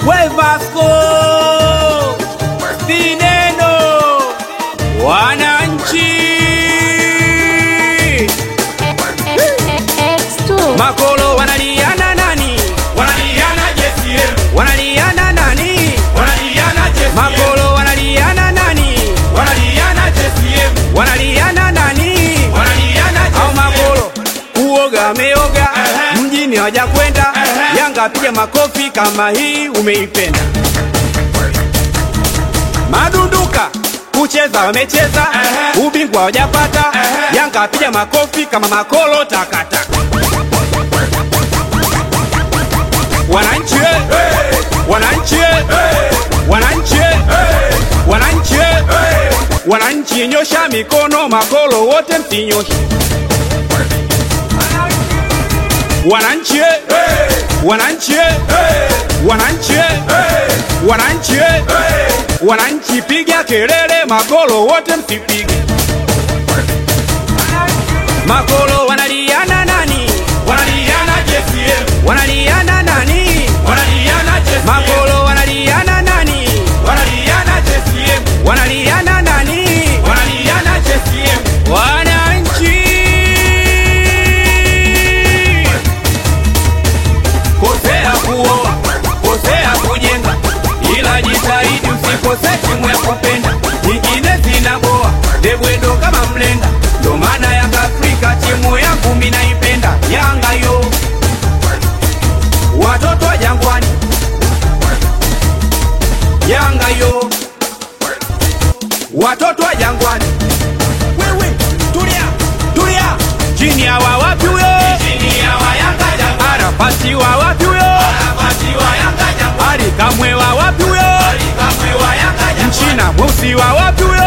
we Vasco Vineno wananchi X2 makolo wanaliana nani Wanaliana JCM, wanaliana nani wanaliana JCM, makolo wanaliana nani wanaliana JCM, wanaliana nani wanaliana au JCM. makolo kuoga ameoga Ehe. mjini hawaja kwenda Ehe. Yanga piga makofi kama hii umeipenda madunduka kucheza wamecheza Ehe. ubingwa hawajapata Ehe. Yanga piga makofi kama makolo takata wananchi Hey, wananchi hey, wananchi hey, wananchi hey. wananchi nyosha mikono makolo wote msinyoshe wananchi wananchi wananchi wananchi wananchi piga kelele makolo wote msipige makolo wanaliana nani Wanaliana JCM, wanaliana nani wanaliana JCM, makolo wanaliana nani wanaliana JCM, wanaliana nani wanaliana JCM. wananchi kosea kuoa kosea kujenga ila jitahidi usikose timu ya kupenda nyingine zinaboa debwedo kama mlenda ndo maana yanga afrika timu yangu minaipenda yanga yo watoto wa jangwani yanga yo watoto wa jangwani wewe tulia tulia chini ya wa wapi huyo Chini ya wayanga jangwa, arapasi wa wapi huyo nafasi wa yanga jangwa, ali kamwe wa wapi huyo kamwe wa yanga jangwa, mchina mweusi wa wapi huyo